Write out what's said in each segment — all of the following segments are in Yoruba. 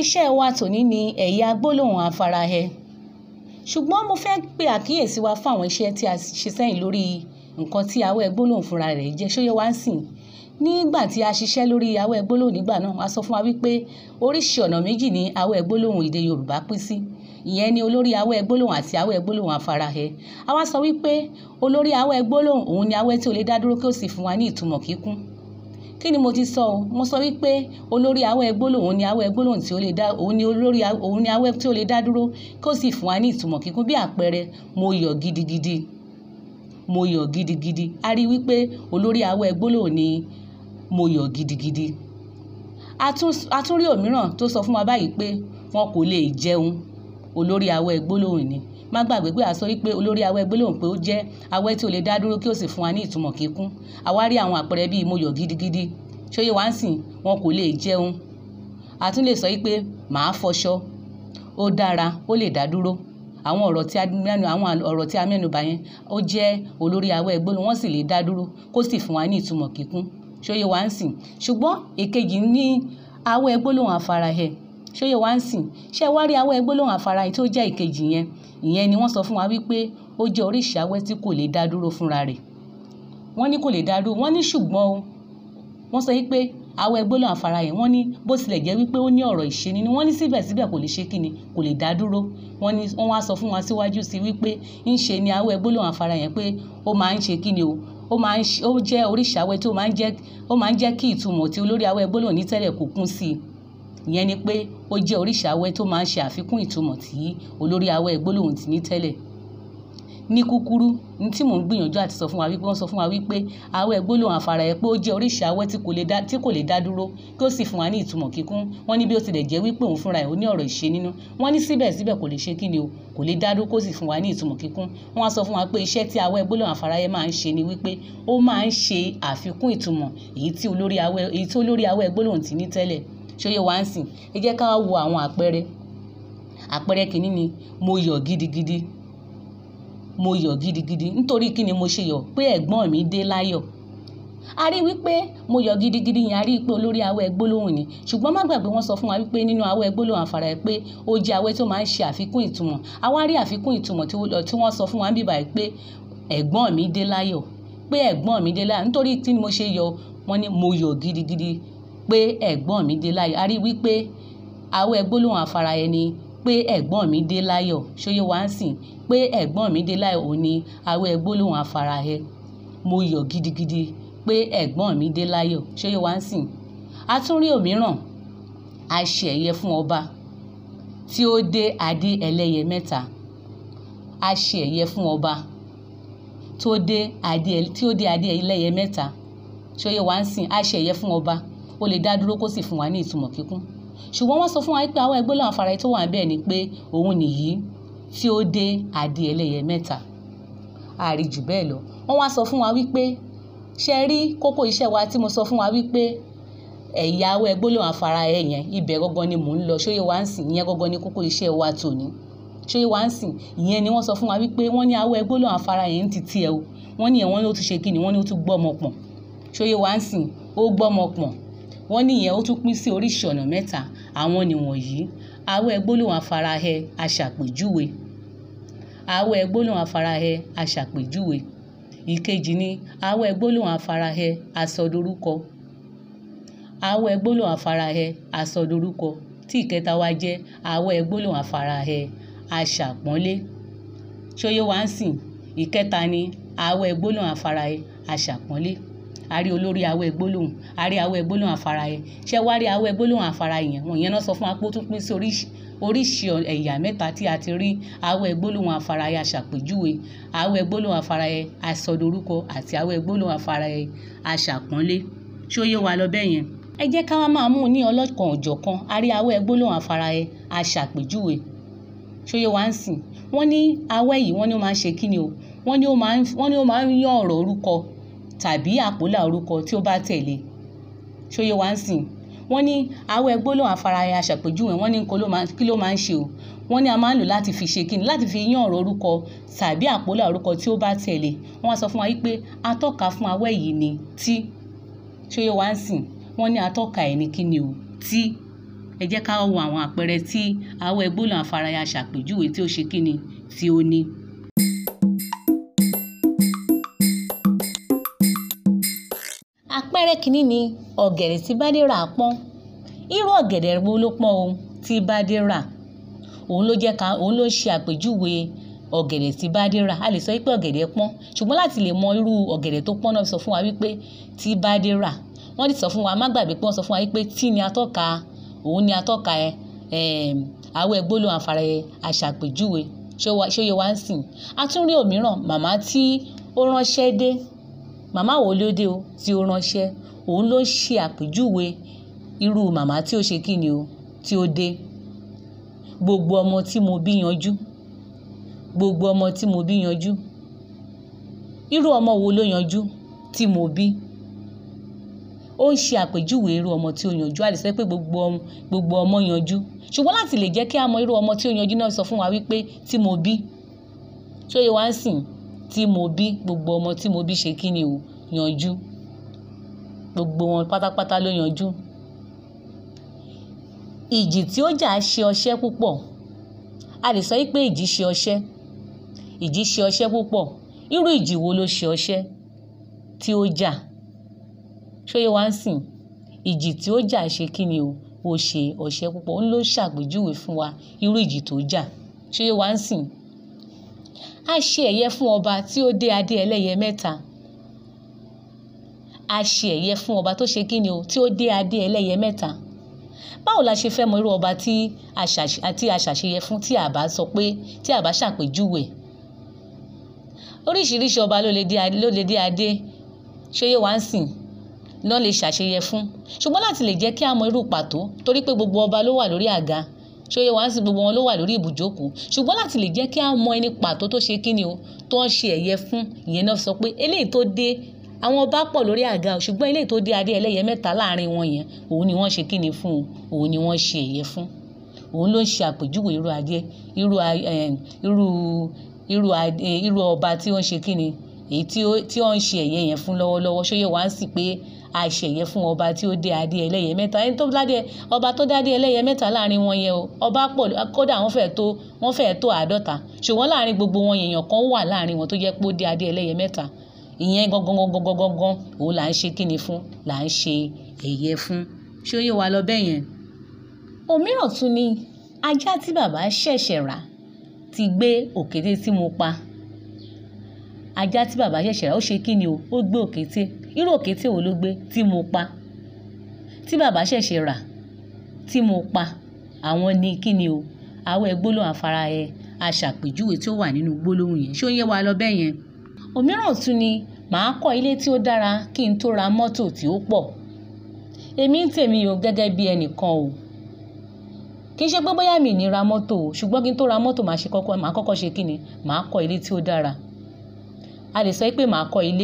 iṣẹ́ wa tòní ni ẹ̀yà gbólóhùn afárahẹ ṣùgbọ́n mo fẹ́ pe àkíyèsí wa fún àwọn iṣẹ́ tí a ṣe sẹ́yìn lórí nǹkan tí awẹ́ gbólóhùn fúnra rẹ̀ jẹ́ ṣóyè wá ń sìn nígbà tí a ṣiṣẹ́ lórí awẹ́ gbólóhùn nígbà náà a sọ fún wa wípé oríṣi ọ̀nà méjì ni awẹ́ gbólóhùn èdè Yorùbá pín sí ìyẹn ni olórí awẹ́ gbólóhùn àti awẹ́ gbólóhùn afárahẹ a wá sọ wípé olórí awẹ́ gbólóhùn òun ni awẹ́ tí ó lè dá dúró kí ó sì fún wa ní ìtumọ̀ kíkún kí ni mo ti sọ o mo sọ wípé olórí awẹ́ gbólóhùn òun ni awẹ́ gbólóhùn tí ó lè dá òun ni olórí òun ni awẹ́ tí ó lè dá dúró kí ó sì fún wa ní ìtumọ̀ kíkún bí àpẹẹrẹ mo yọ̀ gidigidi mo yọ̀ gidigidi a rí wípé olórí awẹ́ gbólóhùn ni mo yọ̀ gidigidi a tún rí òmíràn tó sọ fún wa báyìí pé wọn kò lè jẹun olórí awẹ́ gbólóhùn ni má gbàgbé pé a sọ wípé olórí awẹ́ gbólóhùn pé ó jẹ́ awẹ́ tí ó lè dá dúró kí ó sì fún wa ní ìtumọ̀ kíkún àwa rí àwọn àpẹẹrẹ bíi mo yọ̀ gidigidi ṣóyè wá ń sìn wọn kò lè jẹun a tún lè sọ wípé màá fọṣọ ó dára ó lè dá dúró àwọn ọ̀rọ̀ tí a mẹ́nu àwọn ọ̀rọ̀ tí a mẹ́nu bà yẹn ó jẹ́ olórí awẹ́ gbólóhùn wọ́n sì lè dá dúró kó sì fún wa ní ìtumọ̀ kíkún ṣóyè wá ń sìn ṣùgbọ́n èkejì ní awẹ́ gbólóhùn afárahẹ ṣóyè wá ń sìn ṣé wá rí awẹ́ gbólóhùn afárahẹ tó jẹ́ ìkejì yẹn ìyẹn ni wọ́n sọ fún wa wípé ó jẹ́ oríṣi awẹ́ tí kò lè dá dúró fúnra rẹ̀ wọ́n ní kò lè dá dúró wọ́n ní ṣùgbọ́n o wọ́n sọ wípé awẹ́ gbólóhùn afárahẹ wọ́n ní bó tilẹ̀ jẹ́ wípé ó ní ọ̀rọ̀ ìṣe nínú wọ́n ní síbẹ̀síbẹ̀ kò lè ṣe kíni kò lè dá dúró wọ́n ní wọ́n wá sọ fún wa síwájú sí wípé ń ṣe ni awẹ́ gbólóhùn afárahẹ pé ó máa ń ṣe kíni o ó máa ń ó jẹ́ oríṣi awẹ́ tó máa ń jẹ́ ó máa ń jẹ́ kí ìtumọ̀ tí olórí awẹ́ gbólóhùn ní tẹ́lẹ̀ kó kún sí i ìyẹn ni pé ó jẹ́ oríṣi awẹ́ tó máa ń ṣe àfikún ìtumọ̀ tí olórí awẹ́ gbólóhùn ti ní tẹ́lẹ̀ ní kúkúrú ní tí mò ń gbìyànjú àti sọ fún wa wípé wọ́n sọ fún wa wípé awẹ́ gbólóhùn afárahẹ pé ó jẹ́ oríṣi awẹ́ tí kò lè dá tí kò lè dá dúró kí ó sì fún wa ní ìtumọ̀ kíkún wọ́n ní bí ó tilẹ̀ jẹ́ wípé òun fúnra ẹ̀ ó ní ọ̀rọ̀ ìṣe nínú wọ́n ní síbẹ̀síbẹ̀ kò lè ṣe kí ni o kò lè dá dúró kó sì fún wa ní ìtumọ̀ kíkún wọ́n wá sọ fún wa pé iṣẹ́ tí awẹ́ gbólóhùn afárahẹ máa ń ṣe ni wípé ó máa ń ṣe àfikún ìtumọ̀ èyí tí olórí awẹ́ èyí tí olórí awẹ́ gbólóhùn ti ní tẹ́lẹ̀ ṣóyè wá ń sìn ẹ jẹ́ ká wo àwọn àpẹẹrẹ àpẹẹrẹ kìíní ni mo yọ̀ gidigidi mo yọ̀ gidigidi nítorí kí ni mo ṣe yọ̀ pé ẹ̀gbọ́n mi dé láyọ̀ a rí wípé mo yọ̀ gidigidi yẹn a rí pé olórí awẹ́ gbólóhùn ni ṣùgbọ́n má gbàgbé wọ́n sọ fún wa wípé nínú awẹ́ gbólóhùn afárahẹ pé ó jẹ́ awẹ́ tó máa ń ṣe àfikún ìtumọ̀ àwa rí àfikún ìtumọ̀ tí wọ́n sọ fún wa bíbá yìí pé ẹ̀gbọ́n mi dé láyọ̀ pé ẹ̀gbọ́n mi dé láyọ̀ nítorí tí mo ṣe yọ̀ wọ́n ní mo yọ̀ gidigidi pé ẹ̀gbọ́n mi dé láyọ̀ a rí wípé awẹ́ gbólóhùn afárahẹ ni pé ẹ̀gbọ́n mi dé láyọ̀ ṣóyè wá ń sìn pé ẹ̀gbọ́n mi dé láyọ̀ ò ní awẹ́ gbólóhùn afárahẹ mo yọ̀ gidigidi pé ẹ̀gbọ́n mi dé láyọ̀ ṣóyè wá ń sìn a tún rí òmíràn a ṣe ẹ̀yẹ fún ọba tí ó dé adé ẹlẹ́yẹ mẹ́ta a ṣe ẹ̀yẹ fún ọba tó dé adé tí ó dé adé ẹlẹ́yẹ mẹ́ta ṣóyè wá ń sìn a ṣe ẹ̀yẹ fún ọba ó lè dá dúró kó sì fún wa ní ìtumọ̀ kíkún ṣùgbọ́n wọ́n sọ fún wa pé àwọn ẹgbẹ́ lọ́wọ́ afárahẹ tó wà bẹ́ẹ̀ ni pé òun nìyí tí ó dé adé ẹlẹ́yẹ mẹ́ta àrí jù bẹ́ẹ̀ lọ wọ́n wá sọ fún wa wípé ṣe rí kókó iṣẹ́ wa tí mo sọ fún wa wípé ẹ̀yà awẹ́ gbólóhùn afárahẹ yẹn ibẹ̀ gangan ni mò ń lọ ṣóyè wá ń sìn ìyẹn gangan ni kókó iṣẹ́ wa tòní ṣóyè wá ń sìn ìyẹn ni wọ́n sọ fún wa wípé wọ́n ní awẹ́ gbólóhùn afárahẹ yẹn ti tiẹ̀ o wọ́n ní ẹ̀ wọ́n ní ó tún ṣe kí ni wọ́n ní ó tún gbọ́mọ pọ̀n ṣóyè wá ń sìn ó gbọ́mọ pọ̀n wọ́n ní ìyẹn ó tún pín sí oríṣi ọ̀nà mẹ́ta àwọn nìwọ̀nyí awẹ́ gbólóhùn afárahẹ aṣàpèjúwe awẹ́ gbólóhùn afárahẹ aṣàpèjúwe ìkejì ni awẹ́ gbólóhùn afárahẹ asọdorúkọ awẹ́ gbólóhùn afárahẹ asọdorúkọ tí ìkẹta wá jẹ́ awẹ́ gbólóhùn afárahẹ aṣàpọ́nlé ṣóyè wá ń sìn ìkẹta ni awẹ́ gbólóhùn afárahẹ aṣàpọ́nlé a rí olórí awẹ́ gbólóhùn a rí awẹ́ gbólóhùn afárahẹ ṣé wá rí awẹ́ gbólóhùn afárahẹ yẹn wọ́n yẹn náà sọ fún wa pé ó tún pín sí oríṣi oríṣi ẹ̀yà mẹ́ta tí a ti rí awẹ́ gbólóhùn afárahẹ aṣàpèjúwe awẹ́ gbólóhùn afárahẹ asọdorúkọ àti awẹ́ gbólóhùn afárahẹ aṣàpọ́nlé ṣó yé wa lọ bẹ́ẹ̀ yẹn ẹ jẹ́ ká wá máa mú un ní ọlọ́kan òjọ̀kan a rí awẹ́ gbólóhùn afárahẹ aṣàpèjúwe ṣó yé wa ń sìn wọ́n ní awẹ́ yìí wọ́n ní ó máa ń ṣe kí ni o wọ́n ní ó máa ń wọ́n ní ó máa ń yán ọ̀rọ̀ orúkọ tàbí àpólà orúkọ tí ó bá tẹ̀lé ṣó yé wa ń sìn wọ́n ní awẹ́ gbólóhùn afárahẹ aṣàpèjúwe wọ́n ní kí ló máa ń ṣe o wọ́n ní a máa ń lò láti fi ṣe kíni láti fi yán ọ̀rọ̀ orúkọ tàbí àpólà orúkọ tí ó bá tẹ̀lé wọ́n wá sọ fún wa wípé atọ́ka fún awẹ́ yìí ni tí ṣóyè wá ń sìn wọ́n ní atọ́ka ẹ̀ ní kíni o tí ẹ jẹ́ ká wo àwọn àpẹẹrẹ tí awẹ́ gbólóhùn afárayá aṣàpèjúwe tí ó ṣe kíni tí ó ní. àpẹẹrẹ kìíní ni ọ̀gẹ̀dẹ̀ tí Bádérà pọ́n irú ọ̀gẹ̀dẹ̀ wo ló pọ́n o tí Bádérà òun ló jẹ́ ká òun ló ṣe àpèjúwe ọ̀gẹ̀dẹ̀ tí Bádérà a lè sọ wípé ọ̀gẹ̀dẹ̀ pọ́n ṣùgbọ́n láti lè mọ irú ọ̀gẹ̀dẹ̀ tó pọ́n náà sọ fún wa wípé tí Bádérà wọ́n ti sọ fún wa má gbàgbé pé wọ́n sọ fún wa wípé tí ni atọ́ka òun ni atọ́ka ẹ awẹ́ gbólóhùn afárayẹ aṣàpèjúwe ṣó yẹ wá ń sìn a tún rí òmíràn màmá tí ó ránṣẹ́ dé màmá wo ló dé o tí ó ránṣẹ́ òun ló ṣe àpèjúwe irú màmá tí ó ṣe kí ni o tí ó dé gbogbo ọmọ tí mo bí yanjú gbogbo ọmọ tí mo bí yanjú irú ọmọ wo ló yanjú tí mo bí ó ń ṣe àpèjúwe irú ọmọ tí ó yanjú a lè sọ pé gbogbo ọmọ gbogbo ọmọ yanjú ṣùgbọ́n láti lè jẹ́ kí a mọ irú ọmọ tí ó yanjú náà sọ fún wa wípé tí mo bí ṣó yẹ wá ń sìn tí mo bí gbogbo ọmọ tí mo bí ṣe kí ni o yanjú gbogbo wọn pátápátá ló yanjú ìjì tí ó jà ṣe ọṣẹ́ púpọ̀ a lè sọ pé ìjì ṣe ọṣẹ́ ìjì ṣe ọṣẹ́ púpọ̀ irú ìjì wo ló ṣe ọṣẹ́ tí ó jà ṣóyè wá ń sìn ìjì tí ó jà ṣe kí ni o ó ṣe ọṣẹ́ púpọ̀ ó ló ṣàpèjúwe fún wa irú ìjì tó jà ṣóyè wá ń sìn a ṣe ẹ̀yẹ fún ọba tí ó dé adé ẹlẹ́yẹ mẹ́ta a ṣe ẹ̀yẹ fún ọba tó ṣe kí ni o tí ó dé adé ẹlẹ́yẹ mẹ́ta báwo la ṣe fẹ́ mọ irú ọba tí a ṣàṣeyẹ fún tí a bá sọ pé tí a bá ṣàpèjúwe oríṣiríṣi ọba ló lè dé adé ló lè dé adé ṣóyè wá ń sìn lọ́n lè ṣàṣeyẹ fún ṣùgbọ́n láti lè jẹ́ kí a mọ irú pàtó torí pé gbogbo ọba ló wà lórí àga ṣóyè wá ń sìn gbogbo wọn ló wà lórí ibùjókòó ṣùgbọ́n láti lè jẹ́ kí a mọ ẹni pàtó tó ṣe kí ni o tó ń ṣe ẹ̀yẹ fún ìyẹn náà sọ pé eléyìí tó dé àwọn ọba pọ̀ lórí àga ṣùgbọ́n eléyìí tó dé adé ẹlẹ́yẹ mẹ́ta láàrin wọn yẹn òun ni wọ́n ṣe kí ni fún òun ni wọ́n ṣe ẹ̀yẹ fún òun ló ń ṣe àpèjúwe irú adé irú irú irú irú ọba tí ó ń ṣe kí ni èyí tí ó ń ṣe ẹ̀yẹ yẹn fún lọ́wọ́lọ́wọ́ ṣóyè wá ń sì pé a ṣe ẹ̀yẹ fún ọba tí ó dé adé ẹlẹ́yẹ mẹ́ta ẹni tó dádé ọba tó dádé ẹlẹ́yẹ mẹ́ta láàrin wọn yẹn o ọba pọ̀ kódà wọ́n fẹ́ẹ̀ tó wọ́n fẹ́ẹ̀ tó àádọ́ta ṣùgbọ́n láàrin gbogbo wọn èèyàn kan wà láàrin wọn tó jẹ́ pé ó dé adé ẹlẹ́yẹ mẹ́ta ìyẹn gangan gangan gangan gangan òun là ń ṣe kíni fún là ń ṣe ẹ̀yẹ fún ṣé ó yé wa lọ bẹ́ẹ̀ yẹn. òmíràn tún ni ajá tí bàbá ṣẹ̀ṣẹ̀ rà ti gbé òkété tí mo pa ajá tí bàbá ṣẹ̀ṣẹ̀ rà ó ṣe kíni o ó gbé òkété irú òkété wo ló gbé tí mo pa tí bàbá ṣẹ̀ṣẹ̀ rà tí mo pa àwọn ni kíni o awẹ́ gbólóhùn afárayẹ aṣàpèjúwe tí ó wà nínú gbólóhùn yẹn ṣé ó yé wa lọ bẹ́ẹ̀ yẹn òmíràn tún ni màá kọ́ ilé tí ó dára kí n tó ra mọ́tò tí ó pọ̀ èmi ń tèmi o gẹ́gẹ́ bí ẹnìkan o kì í ṣe pé bóyá mi ní ra mọ́tò o ṣùgbọ́n kí n tó ra mọ́tò màá ṣe kọ́kọ́ màá kọ́kọ́ ṣe kí ni màá kọ́ ilé tí ó dára a lè sọ pé màá kọ́ ilé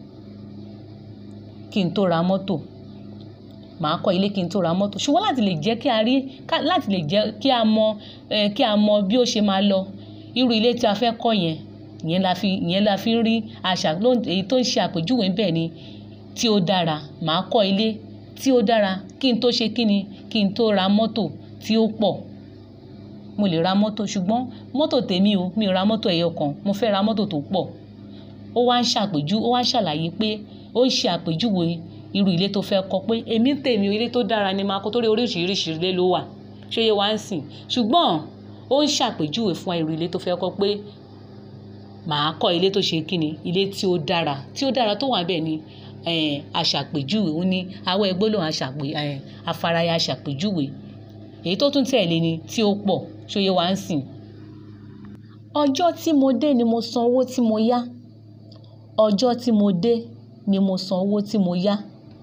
kí n tó ra mọ́tò màá kọ́ ilé kí n tó ra mọ́tò ṣùgbọ́n láti lè jẹ́ kí a rí láti lè jẹ́ kí a mọ kí a mọ bí ó ṣe máa lọ irú ilé tí a fẹ́ kọ́ yẹn ìyẹn la fi ìyẹn la fi ń rí àṣà èyí tó ń ṣe àpèjúwe bẹ́ẹ̀ ni tí ó dára màá kọ́ ilé tí ó dára kí n tó ṣe kí ni kí n tó ra mọ́tò tí ó pọ̀ mo lè ra mọ́tò ṣùgbọ́n mọ́tò tèmi o mi ò ra mọ́tò ẹyọ kan mo fẹ́ ra mọ́tò tó pọ̀ ó wá ń ṣàpèjú ó wá ń ṣàlàyé pé ó ń ṣe àpèjúwe irú ilé tó fẹ́ kọ́ pé èmi tèmi ilé tó dára ni máa kọ́ torí oríṣiríṣi ilé ló wà ṣé yé wá ń sìn ṣùgbọ́n ó ń ṣàpèjúwe fún irú ilé tó fẹ́ kọ́ pé màá kọ́ ilé tó ṣe kíni ilé tí ó dára tí ó dára tó wà bẹ́ẹ̀ ni aṣàpèjúwe ó ní awẹ́ gbólóhùn aṣàpè afárayá aṣàpèjúwe èyí tó tún tẹ̀lé ni tí ó pọ̀ ṣóyè wá ń sìn. ọjọ́ tí mo dé ni mo san owó tí mo yá ọjọ́ tí mo dé ni mo san owó tí mo yá.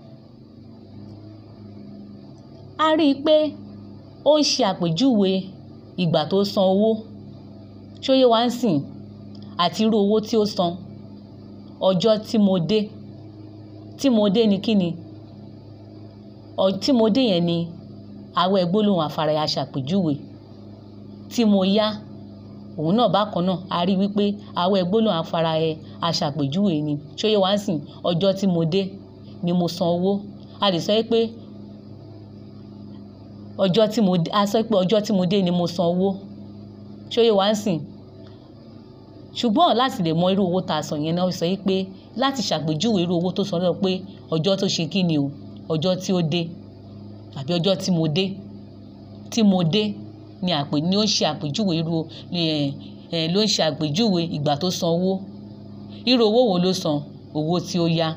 a rí i pé ó ń ṣe àpèjúwe ìgbà tó san owó ṣóyè wá ń sìn àti irú owó tí ó san ọjọ́ tí mo dé tí mo dé ni kí ni tí mo dé yẹn ni awẹ́ gbólóhùn afárayá aṣàpèjúwe tí mo yá òun náà bákan náà a rí wípé awẹ́ gbólóhùn afárayá aṣàpèjúwe ni ṣóyè wá ń sìn ọjọ́ tí mo dé ni mo san owó a lè sọ pé ọjọ́ tí mo a sọ pé ọjọ́ tí mo dé ni mo san owó ṣóyè wá ń sìn ṣùgbọ́n láti lè mọ irú owó tá a san yẹn náà sọ pé láti ṣàpèjúwe irú owó tó san náà pé ọjọ́ tó ṣe kí ni o ọjọ́ tí ó dé àbí ọjọ́ tí mo dé tí mo dé ni àpè ni ó ń ṣe àpèjúwe irú ló ń ṣe àpèjúwe ìgbà tó san owó irú owó wo ló san owó tí ó yá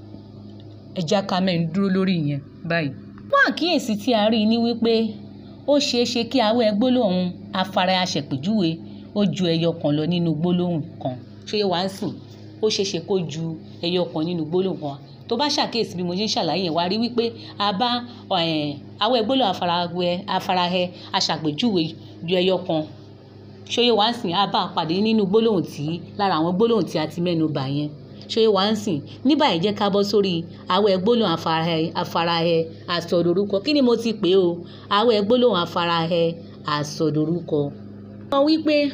ẹ já ká mẹ́rin dúró lórí ìyẹn báyìí. fún àkíyèsí tí a rí i ní wípé ó ṣeé ṣe kí awẹ́ gbólóhùn afárá aṣèpèjúwe ó ju ẹyọ kan lọ nínú gbólóhùn kan ṣé wàá ń sìn ó ṣeé ṣe kó ju ẹyọ kan nínú gbólóhùn kan tó bá ṣàkíyèsí bí mo ṣe ń ṣàlàyé yẹn wá rí wípé a bá awẹ́ gbólóhùn afárahẹ aṣàpèjúwe ju ẹyọ kan ṣóyè wá ń sìn a bá pàdé nínú gbólóhùn tí lára àwọn gbólóhùn tí a ti mẹ́nu bà yẹn ṣóyè wá ń sìn ní báyìí jẹ́ ká bọ́ sórí awẹ́ gbólóhùn afárahẹ àsọdorúkọ kí ni mo ti pè o awẹ́ gbólóhùn afárahẹ àsọdorúkọ. wọ́n wí pé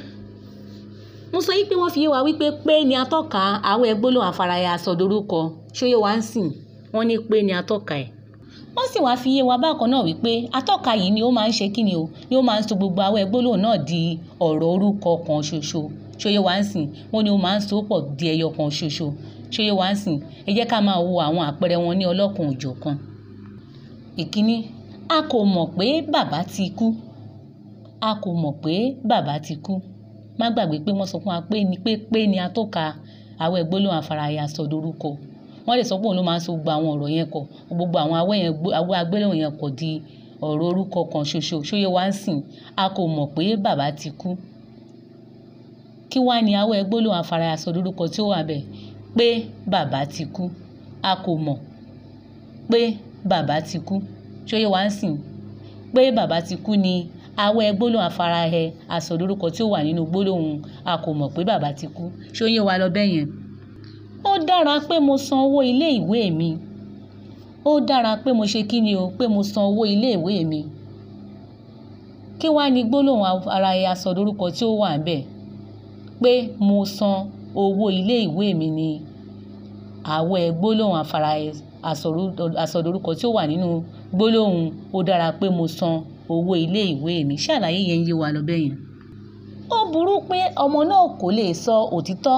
mo sọ yí pé wọ́n fi yé wa wípé pé ni atọ́ka awẹ́ gbólóhùn afárahẹ àsọdorúkọ ṣóyè wá ń sìn wọ́n ní pé ni atọ́ka ẹ̀ wọ́n sì wá fi yé wa bákan náà wípé atọ́ka yìí ni ó máa ń ṣe kí ni o ni ó máa ń so gbogbo awẹ́ gbólóhùn náà di ọ̀rọ̀ orúkọ kan ṣoṣo ṣóyè wá ń sìn wọ́n ní ó máa ń so pọ̀ di ẹyọ kan ṣoṣo ṣóyè wá ń sìn ẹ jẹ́ ká máa wo àwọn àpẹẹrẹ wọn ní ọlọ́kan òjọ̀kan. ìkíní a kò mọ̀ pé bàbá ti kú a kò mọ̀ pé bàbá ti kú má gbàgbé pé wọ́n sọ fún wa pé ni pé pé ni atọ́ka awẹ́ gbólóhùn afárayà sọdorúkọ wọ́n lè sọ pé òun ló máa ń so gbogbo àwọn ọ̀rọ̀ yẹn kọ gbogbo àwọn awẹ́ yẹn awẹ́ agbélẹ̀wọ̀n yẹn kọ di ọ̀rọ̀ orúkọ kan ṣoṣo ṣóyè wá ń sìn a kò mọ̀ pé bàbá ti kú kí wá ní awẹ́ gbólóhùn afárayà sọdorúkọ tí ó wà bẹ́ẹ̀ pé bàbá ti kú a kò mọ̀ pé bàbá ti kú ṣóyè wá ń sìn pé bàbá ti kú ni awẹ́ gbólóhùn afárahẹ àsọdorúkọ tí ó wà nínú gbólóhùn a kò mọ̀ pé bàbá ti kú ṣóyè wá lọ bẹ́ẹ̀ yẹn ó dára pé mo san owó ilé ìwé mi ó dára pé mo ṣe kí ni o pé mo san owó ilé ìwé mi kí wá ní gbólóhùn afárahẹ àsọdorúkọ tí ó wà bẹ́ẹ̀ pé mo san owó ilé ìwé mi ni àwẹ̀ gbólóhùn afárahẹ àsọdorúkọ tí ó wà nínú gbólóhùn ó dára pé mo san owó ilé ìwé mi ṣàlàyé yẹn yé wa lọ bẹ́ẹ̀ yẹn. ó burú pé ọmọ náà kò lè sọ òtítọ́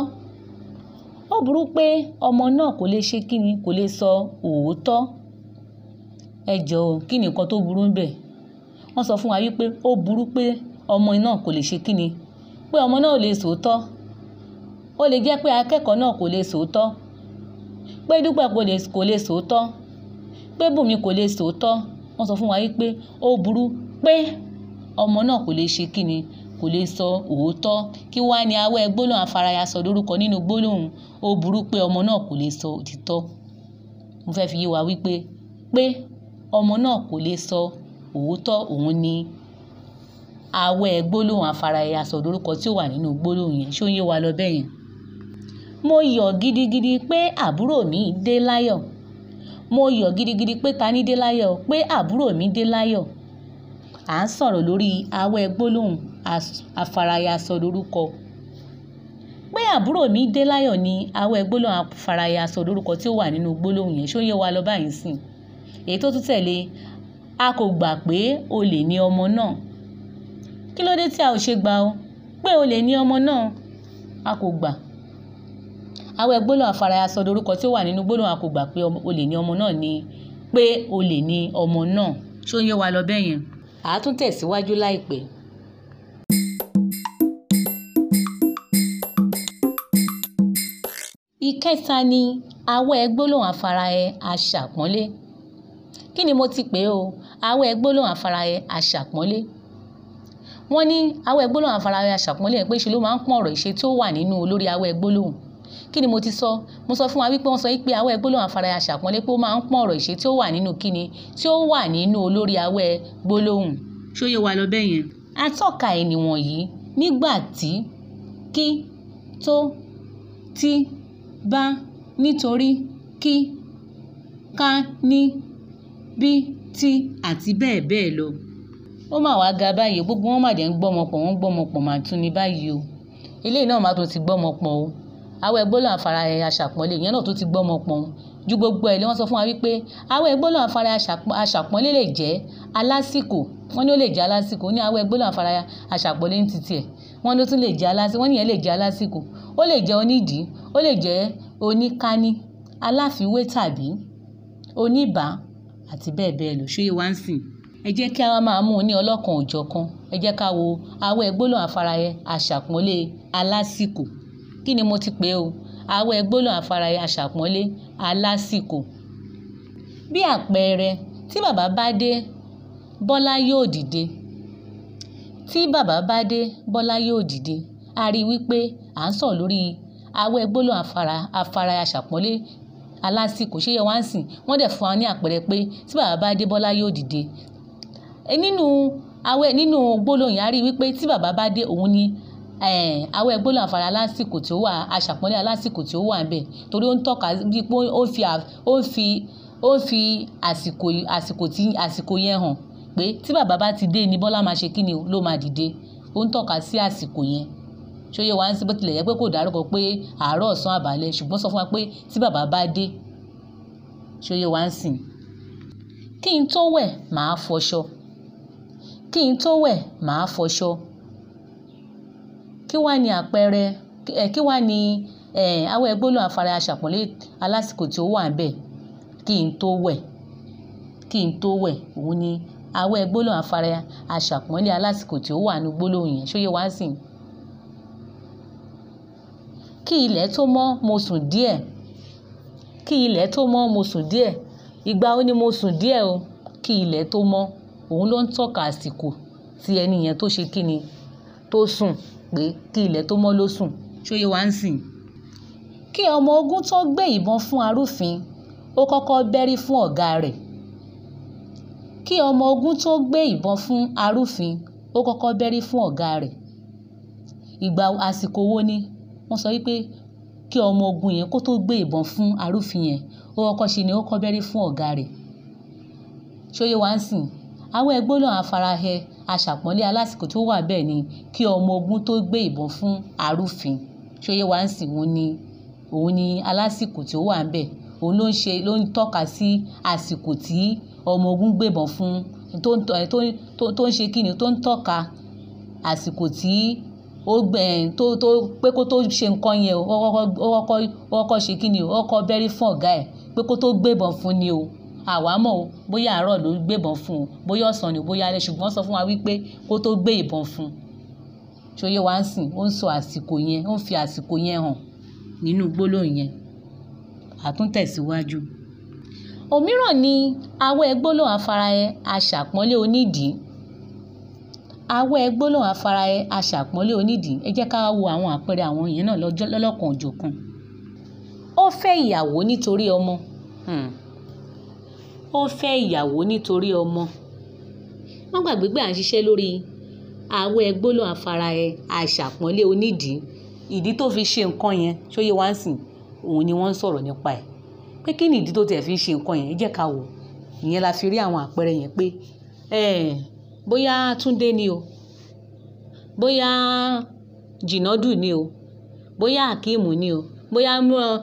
ó burú pé ọmọ náà kò lè ṣe kíni kò lè sọ òótọ́ ẹ jọ̀ọ́ kí ni nǹkan tó burú ń bẹ̀ wọ́n sọ fún wa wípé ó burú pé ọmọ náà kò lè ṣe kíni pé ọmọ náà ò lè sòótọ́ ó lè jẹ́ pé akẹ́kọ̀ọ́ náà kò lè sòótọ́ pé dúpẹ́ kò lè sòótọ́ pé bùnmi kò lè sòótọ́ wọ́n sọ fún wa wípé ó burú pé ọmọ náà kò lè ṣe kíni kò lè sọ òótọ́ kí wá ní awẹ́ gbólóhùn afárayà sọ lórúkọ nínú gbólóhùn ó burú pé ọmọ náà kò lè sọ òtítọ́ mo fẹ́ fi yé wa wípé pé ọmọ náà kò lè sọ òótọ́ òun ni awẹ́ gbólóhùn afárayà sọ lórúkọ tí ó wà nínú gbólóhùn yẹn ṣó ń yé wa lọ bẹ́ẹ̀ yẹn mo yọ̀ gidigidi pé àbúrò mi dé láyọ̀ mo yọ̀ gidigidi pé ta ní dé láyọ̀ pé àbúrò mi dé láyọ̀ à ń sọ̀rọ̀ lórí awẹ́ gbólóhùn afárayà sọ lórúkọ pé àbúrò mi dé láyọ̀ ni awẹ́ gbólóhùn afárayà sọ lórúkọ tí ó wà nínú gbólóhùn yẹn ṣó yé wa lọ báyìí sìn èyí tó tún tẹ̀lé a kò gbà pé olè ní ọmọ náà kí ló dé tí a ò ṣe gbà ó pé olè ní ọmọ náà a kò gbà awẹ́ gbólóhùn afárayà sọ lórúkọ tí ó wà nínú gbólóhùn a kò gbà pé olè ní ọmọ náà ni pé olè ní ọmọ náà ṣó yé wa lọ bẹ́ẹ̀ yẹn àá tún tẹ̀síwájú láìpẹ́. ìkẹta ni awẹ́ gbólóhùn afárahẹ aṣàpọ́nlé kí ni mo ti pè o awẹ́ gbólóhùn afárahẹ aṣàpọ́nlé wọ́n ní awẹ́ gbólóhùn afárahẹ aṣàpọ́nlé ẹ̀ pé ṣe ló máa ń pọ́n ọ̀rọ̀ ìṣe tí ó wà nínú olórí awẹ́ gbólóhùn kí ni mo ti sọ mo sọ fún wa wípé wọ́n sọ wípé awẹ́ gbólóhùn afárahẹ aṣàpọ́nlé pé ó máa ń pọ́n ọ̀rọ̀ ìṣe tí ó wà nínú kíni tí ó wà nínú olórí awẹ́ gbólóhùn ṣó yé wa lọ bẹ́ẹ̀ yẹn atọ́ka ẹ̀ nìwọ̀nyí nígbà tí kí tó tí bá nítorí kí ká ní bí tí àti bẹ́ẹ̀ bẹ́ẹ̀ lọ. ó mà wá ga báyìí gbogbo wọn mà dé ń gbọ́mọ pọ̀ wọ́n ń gbọ́mọ pọ̀ mà tún ní báyìí o eléyìí náà má tó ti gbọ́mọ pọ̀ o awẹ́ gbólóhùn afárahẹ aṣàpọ́nlé ìyẹn náà tó ti gbọ́mọ pọ̀ o ju gbogbo ẹ̀ lé wọ́n sọ fún wa wípé awẹ́ gbólóhùn afárá aṣàpọ́nlé lè jẹ́ alásìkò wọ́n ní ó lè jẹ́ alásìkò ó ní awẹ́ gbólóhùn afárá aṣàpọ́nlé ní titi ẹ̀ wọ́n ló tún lè jẹ́ alásìkò wọ́n nìyẹn lè jẹ́ alásìkò ó lè jẹ́ onídìí ó lè jẹ́ oníkání aláfiwé tàbí oníbà àti bẹ́ẹ̀ bẹ́ẹ̀ lọ ṣóyè wá ń sìn ẹ jẹ́ kí a máa mú un ní ọlọ́kan òjọ̀kan ẹ jẹ́ ká wo awẹ́ gbólóhùn afárá aṣàpọ́nlé alásìkò kí ni mo ti pè o awẹ́ gbólóhùn afárá aṣàpọ́nlé alásìkò bí àpẹẹrẹ tí bàbá bá dé bọ́lá yóò dìde tí bàbá bá dé bọ́lá yóò dìde a rí i wípé à ń sọ̀rọ̀ lórí awẹ́ gbólóhùn afárá afárá aṣàpọ́nlé alásìkò ṣé yẹ wá ń sìn wọ́n dẹ̀ fún wa ní àpẹẹrẹ pé tí bàbá bá dé bọ́lá yóò dìde nínú awẹ́ nínú gbólóhùn yẹn a rí i wípé tí bàbá bá dé òun ni awẹ́ gbólóhùn afárá alásìkò tí ó wà aṣàpọ́nlé alásìkò tí ó wà níbẹ̀ torí ó ń tọ́ka bíi pé ó fi ó fi ó fi àsìkò àsìkò tí àsìkò yẹn hàn pé tí bàbá bá ti dé ni bọ́lá máa ṣe kí ni ló máa dìde ó ń tọ́ka sí àsìkò yẹn ṣóyè wá ń sí bó tilẹ̀ yẹ pé kò dárúkọ pé àárọ̀ ọ̀sán àbálẹ̀ ṣùgbọ́n sọ fún wa pé tí bàbá bá dé ṣóyè wá ń sìn kí n tó wẹ̀ màá fọṣọ kí n tó wẹ̀ màá fọṣọ kí wá ní àpẹẹrẹ ẹ kí wá ní ẹ awẹ́ gbólóhùn afárá aṣàpọ́nlé alásìkò tí ó wà ń bẹ̀ kí n tó wẹ̀ kí n tó wẹ̀ òun ni awẹ́ gbólóhùn afárá aṣàpọ́nlé alásìkò tí ó wà ní gbólóhùn yẹn ṣóyè wá ń sìn kí ilẹ̀ tó mọ́ mo sùn díẹ̀ kí ilẹ̀ tó mọ́ mo sùn díẹ̀ ìgbà ó ní mo sùn díẹ̀ o kí ilẹ̀ tó mọ́ òun ló ń tọ́ka àsìkò tí ẹni yẹn tó ṣe kí ni tó sùn pé kí ilẹ̀ tó mọ́ ló sùn ṣóyè wá ń sìn. kí ọmọ ogun tó gbé ìbọn fún arúfin ó kọ́kọ́ bẹ́rí fún ọ̀gá rẹ̀ kí ọmọ ogun tó gbé ìbọn fún arúfin ó kọ́kọ́ bẹ́rí fún ọ̀gá rẹ̀ ìgbà àsìkò wo ni wọ́n sọ wípé kí ọmọ ogun yẹn kó tó gbé ìbọn fún arúfin yẹn ó kọ́kọ́ ṣe ni ó kọ́ bẹ́rí fún ọ̀gá rẹ̀ ṣóyè wá ń sìn àwọn gbólóhùn afarahẹ aṣàpọ́nlé alásìkò tó wà bẹ́ẹ̀ ni kí ọmọ ogun tó gbé ìbọn fún arúfin ṣóyè wá ń sìn òun ni òun ni alásìkò tí ó wà ń bẹ̀ òun ló ń ṣe ló ń tọ́ka sí àsìkò tí ọmọ ogun gbébọn fún tó ń tó tó ń ṣe kí ni tó ń tọ́ka àsìkò tí ó gbẹ tó tó pé kó tó ṣe nǹkan yẹn ó kọ́kọ́ ó kọ́kọ́ ó kọ́kọ́ ṣe kí ni ó kọ́kọ́ bẹ́rí fún ọ̀gá ẹ̀ pé kó tó gbébọn fún ni o àwa mọ̀ o bóyá àárọ̀ ló gbébọn fún o bóyá ọ̀sán ni bóyá alẹ́ ṣùgbọ́n sọ fún wa wípé kó tó gbé ìbọn fún ṣòye wa ń sìn ó ń sọ àsìkò yẹn ó ń fi àsìkò yẹn hàn nínú gbólóhùn yẹn àtúntẹ̀síwájú. òmíràn ni awẹ́ gbólóhùn afárayẹ aṣàpọ́nlé onídìí awẹ́ gbólóhùn afárayẹ aṣàpọ́nlé onídìí ẹ jẹ́ ká wo àwọn àpẹẹrẹ àwọn yẹn náà lọ́lọ́kan òjọ̀kan ó fẹ́ ìyàwó nítorí ọmọ ó fẹ́ ìyàwó nítorí ọmọ wọ́n gbàgbé pé à ń ṣiṣẹ́ lórí awẹ́ gbólóhùn afárayẹ aṣàpọ́nlé onídìí ìdí tó fi ṣe nǹkan yẹn ṣóyè wá ń sìn òun ni wọ́n ń sọ̀rọ̀ nípa ẹ̀ pé kí ni ìdí tó tiẹ̀ fi ń ṣe nǹkan yẹn ẹ jẹ́ ká wò ìyẹn la fi rí àwọn àpẹẹrẹ yẹn pé bóyá Túndé ni o bóyá Jìnàdù ni o bóyá Akeem ni o bóyá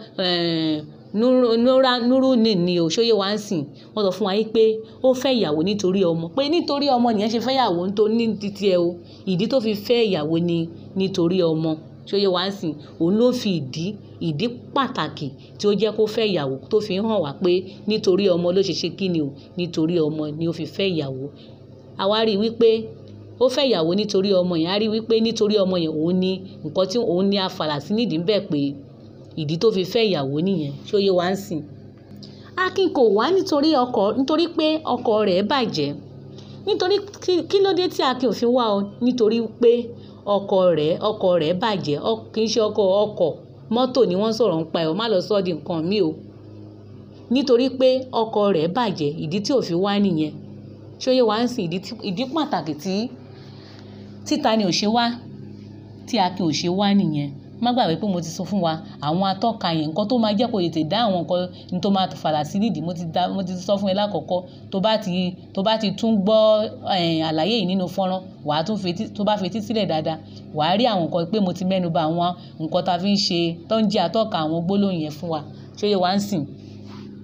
Nuru ni o ṣóyè wá ń sìn wọ́n sọ fún wa pé ó fẹ́ ìyàwó nítorí ọmọ pé nítorí ọmọ nìyẹn ṣe fẹ́ ìyàwó nítorí ní títí ẹ o ìdí tó fi fẹ́ ìyàwó ni nítorí ọmọ ṣóyè wá ń sìn òun ló fi ìdí ìdí pàtàkì tí ó jẹ́ kó fẹ́ ìyàwó tó fi hàn wá pé nítorí ọmọ ló ṣe ṣe kí ni o nítorí ọmọ ni ó fi fẹ́ ìyàwó àwa rí i wípé ó fẹ́ ìyàwó nítorí ọmọ yẹn á rí i wípé nítorí ọmọ yẹn òun ni nǹkan tí òun ní afàlà sí nídìí bẹ́ẹ̀ pé ìdí tó fi fẹ́ ìyàwó nìyẹn ṣóyè wá ń sìn. Akin kò wá nítorí ọkọ nítorí pé ọkọ rẹ̀ bàjẹ́ nítorí kí ló dé tí Akin ò fi wá o nítorí pé ọkọ rẹ̀ ọkọ rẹ̀ bàjẹ́ kì í ṣe ọkọ ọkọ̀ mọ́tò ni wọ́n sọ̀rọ̀ ń pa ẹ̀ o má lọ sọ́ di nǹkan mi o nítorí pé ọkọ rẹ̀ bàjẹ́ ìdí tí ò fi wá nìyẹn ṣóyè wá ń sìn ìdí pàtàkì tí títa ni ò ṣe wá tí Akin ò ṣe wá nìyẹn má gbàgbé pé mo ti sọ fún wa àwọn atọ́ka yẹn nǹkan tó máa jẹ́ kó tètè dá àwọn nǹkan ní tó máa fàlà sí nídìí mo ti da mo ti sọ fún ẹ lákọ̀ọ́kọ́ tó bá ti tó bá ti tún gbọ́ àlàyé yìí nínú fọ́nrán wàá tún fetí tó bá fetí sílẹ̀ dáadáa wàá rí àwọn nǹkan pé mo ti mẹ́nu bà àwọn nǹkan tá a fi ń ṣe tó ń jẹ́ atọ́ka àwọn gbólóhùn yẹn fún wa ṣóyè wá ń sìn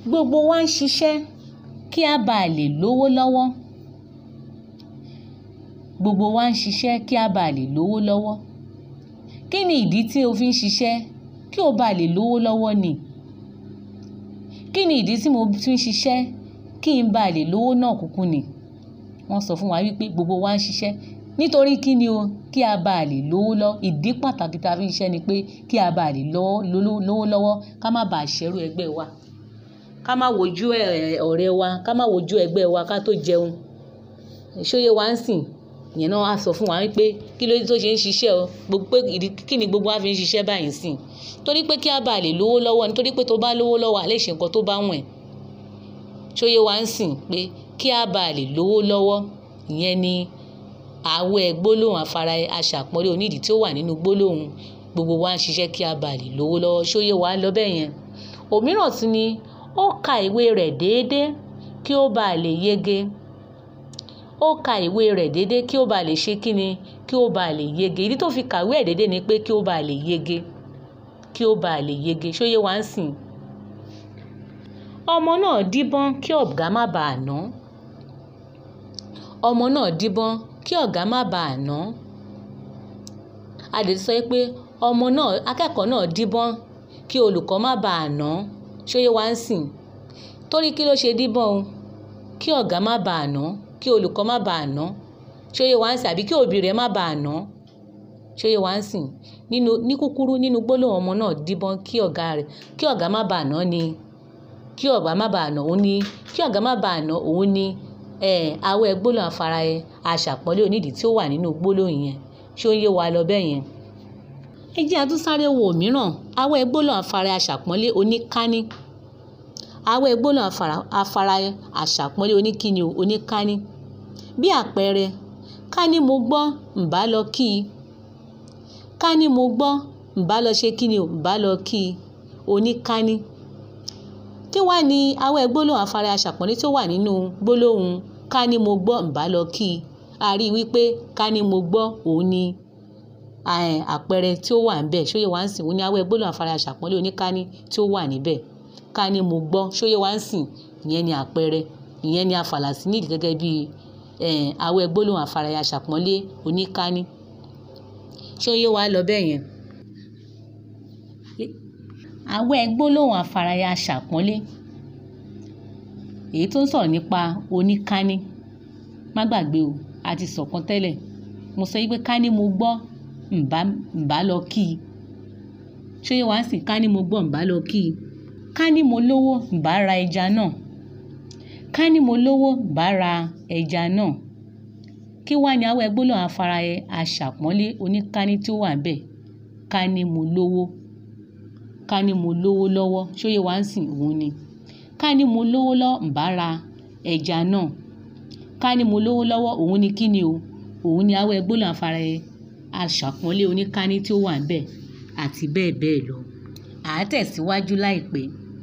gbogbo wa ń ṣiṣẹ́ kí a bàa lè lówó lọ́wọ́ gbogbo wa ń ṣiṣẹ́ kí a bàa lè lówó lọ́wọ́ kí ni ìdí tí o fi ń ṣiṣẹ́ kí o bàa lè lówó lọ́wọ́ ni kí ni ìdí tí mo fi ń ṣiṣẹ́ kí n bàa lè lówó náà kúkú ni wọ́n sọ fún wa wípé gbogbo wa ń ṣiṣẹ́ nítorí kí ni o kí a bàa lè lówó lọ ìdí pàtàkì tá a fi ń ṣiṣẹ́ ni pé kí a bàa lè lówó lọ́wọ́ ká má bàa ṣẹ́rú ẹgbẹ́ wa ká má wojú ọ̀rẹ́ wa ká má wojú ẹgbẹ́ wa ká tó jẹun ṣóyè wa ń sìn ìyẹn náà á sọ fún wa wípé kí ló dé tó ṣe ń ṣiṣẹ́ o gbogbo pé ìdí kí ni gbogbo wa fi ń ṣiṣẹ́ báyìí sìn torí pé kí a bàa lè lówó lọ́wọ́ nítorí pé tó bá lówó lọ́wọ́ àlẹ́ ṣe nǹkan tó bá wọ̀n ẹ́ ṣóyè wa ń sìn pé kí a bàa lè lówó lọ́wọ́ ìyẹn ni àwẹ̀ gbólóhùn afárá aṣàpọ́nlé onídìí tí ó wà nínú gbólóhùn gbogbo wa ń ṣiṣẹ́ kí a bàa lè lówó lọ́wọ́ ṣóyè wa lọ bẹ́ẹ̀ yẹn òmíràn tún ni ó ka ìwé rẹ̀ déédéé kí ó bàa lè yege ó ka ìwé rẹ̀ déédéé kí ó bàa lè ṣe kíni kí ó bàa lè yege ìdí tó fi kàwé ẹ̀ déédéé ni pé kí ó bàa lè yege kí ó bàa lè yege ṣóyè wa ń sìn ọmọ náà díbọ́n kí ọ̀gá má bàa nà ọmọ náà díbọ́n kí ọ̀gá má bàa nà a lè sọ pé ọmọ náà akẹ́kọ̀ọ́ náà díbọ́n kí olùkọ́ má bàa nà ṣóyè wa ń sìn torí kí ló ṣe díbọ́n o kí ọ̀gá má bàa nà kí olùkọ́ má bàa nà ṣóyè wa ń sìn àbí kí òbí rẹ̀ má bàa nà ṣóyè wa ń sìn nínú ní kúkúrú nínú gbólóhùn ọmọ náà díbọ́n kí ọ̀gá rẹ̀ kí ọ̀gá má bàa nà ni kí ọ̀gá má bàa nà òun ni kí ọ̀gá má bàa nà òun ni awẹ́ gbólóhùn afárá ẹ aṣàpọ́nlé onídìí tí ó wà nínú gbólóhùn yẹn ṣó ń yé wa lọ bẹ́ẹ̀ yẹn. ẹ jẹ́ àtúnsáré wo mìíràn awẹ́ gbólóhùn afárá aṣàpọ́nlé oníkání awẹ́ gbólóhùn afárá aṣàpọ́nlé oníkíni oníkání bí àpẹẹrẹ ká ní mo gbọ́ ǹbá lọ kí i ká ní mo gbọ́ ǹbá lọ ṣe kí ni ǹbá lọ kí i oníkání kí wá ní awẹ́ gbólóhùn afárá aṣàpọ́nlé tó wà nínú gbólóhùn ká ní mo gbọ́ ǹbá lọ kí i a rí i wípé ká ní mo gbọ́ òun ni àpẹẹrẹ tí ó wà níbẹ̀ ṣóyè wá ń sìn òun ni awẹ́ gbólóhùn afárá aṣàpọ́nlé oníkání tí ó wà níbẹ̀ ká ní mo gbọ́ ṣóyè wá ń sìn ìyẹn ni àpẹẹrẹ ìyẹn ni afàlàsí nídìí gẹ́gẹ́ bí awẹ́ gbólóhùn afárá aṣàpọ́nlé oníkání ṣóyè wá lọ bẹ́ẹ̀ yẹn awẹ́ gbólóhùn afárayá aṣàpọ́nlé èyí tó ń sọ̀rọ̀ nípa oníkání má gbàgbé o a ti sọ̀kan tẹ́lẹ̀ mo sọ yí pé ká ní mo gbọ́ ǹbá ǹbá lọ kí i ṣóyè wá sí ká ní mo gbọ́ ǹbá lọ kí i ká ní mo lówó ǹbá ra ẹja náà ká ní mo lówó ǹbá ra ẹja náà kí wá ní awẹ́ gbólóhùn afárayá aṣàpọ́nlé oníkání tí ó wà ń bẹ̀ ká ní mo lówó ká ní mo lówó lọ́wọ́ ṣóyè wá ń sìn òun ni ká ní mo lówó lọ́wọ́ ǹbá ra ẹja náà ká ní mo lówó lọ́wọ́ òun ni kí ni o òun ni awẹ́ gbólóhùn afárá aṣàpọ́nlé oníkání tí ó wà níbẹ̀ àti bẹ́ẹ̀ bẹ́ẹ̀ lọ à á tẹ̀síwájú láìpẹ́.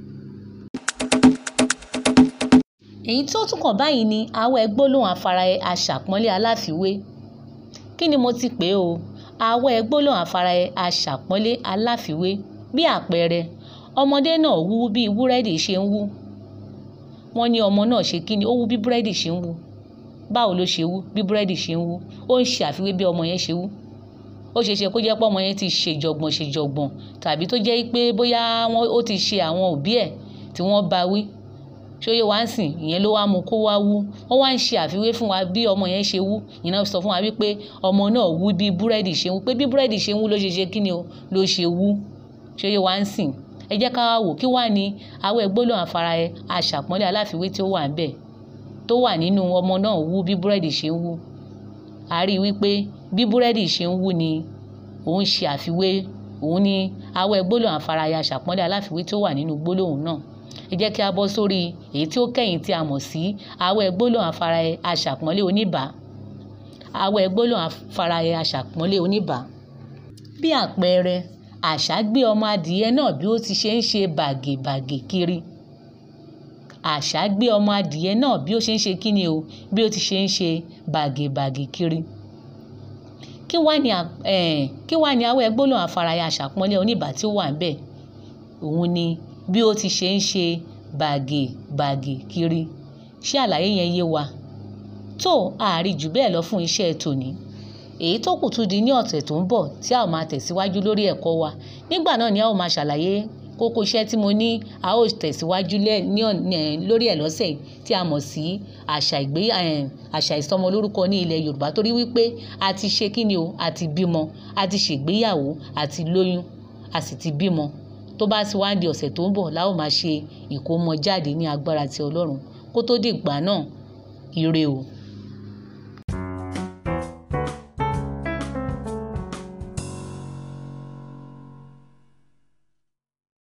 èyí tó tún kàn báyìí ni awẹ́ gbólóhùn afárá aṣàpọ́nlé aláfiwé kí ni mo ti pè é o awẹ́ gbólóhùn afárá aṣàpọ́nlé aláfiwé bí àpẹẹrẹ ọmọdé náà wú bí búrẹ́dì ṣe ń wú wọ́n ní ọmọ náà ṣe kí ni ó wú bí búrẹ́dì ṣe ń wú báwo ló ṣe wú bí búrẹ́dì ṣe ń wú ó ń ṣe àfiwé bí ọmọ yẹn ṣe wú ó ṣeé ṣe kó jẹ́ pé ọmọ yẹn ti ṣèjọ̀gbọ̀n ṣèjọ̀gbọ̀n tàbí tó jẹ́ pé bóyá ó ti ṣe àwọn òbí ẹ̀ tí wọ́n bá wí ṣóyè wá ń sìn ìyẹn ló wá mú kó wá wú wọ́n wá ń ṣe àfiwé fún wa bí ọmọ yẹn ṣe wú ìyẹn náà sọ fún wa wípé ọmọ náà wú bí búrẹ́dì ṣe ń wú pé bí búrẹ́dì ṣe ń wú ló ṣe ṣe kí ni o ló ṣe wú ṣóyè wá ń sìn ẹ jẹ́ ká wá wò kí wá ní awẹ́ gbólóhùn afárá ẹ aṣàpọ́nlé aláfiwé tí ó wà níbẹ̀ tó wà nínú ọmọ náà wú bí búrẹ́dì ṣe ń wú a rí i wípé bí búrẹ́dì ṣe ń wú ni òun ṣe àfiwé òun ni awẹ́ gbólóhùn afárá ẹ aṣàpọ́nlé aláfiwé tí ó wà nínú gbólóhùn náà ẹ jẹ́ kí a bọ́ sórí èyí tí ó kẹ́yìn tí a mọ̀ sí awẹ́ gbólóhùn afárá ẹ aṣàpọ́nlé oníbà awẹ́ gbólóhùn afárá ẹ aṣàpọ́nlé oníbà bí àpẹẹrẹ àṣá gbé ọmọ adìyẹ náà bí ó ti ṣe ń ṣe bàgèbàgè kiri àṣá gbé ọmọ adìyẹ náà bí ó ṣe ń ṣe kíni o bí ó ti ṣe ń ṣe bàgèbàgè kiri kí wá ní kí wá ní awẹ́ gbólóhùn afárayá aṣàpọ́nlé oníbà tí ó wà ń bẹ̀ òun ni bí ó ti ṣe ń ṣe bàgè bàgè kiri ṣé àlàyé yẹn yé wa tó àárí jù bẹ́ẹ̀ lọ fún iṣẹ́ tòní èyí tó kù tún di ní ọ̀sẹ̀ tó ń bọ̀ tí a ó máa tẹ̀síwájú lórí ẹ̀kọ́ wa nígbà náà ni a ó máa ṣàlàyé kókó iṣẹ́ tí mo ní a ó tẹ̀síwájú lórí ẹ̀ lọ́sẹ̀ tí a mọ̀ sí àṣà ìgbé àṣà ìsọmọlórúkọ ní ilẹ̀ Yorùbá torí wípé a ti ṣe kí ni o a ti bímọ a ti ṣègbéyàwó a ti lóyún a sì ti bímọ tó bá sì wá di ọ̀sẹ̀ tó ń bọ̀ la ó máa ṣe ìkómọjáde ní agbára ti Ọlọ́run kó tó dìgbà náà ire o.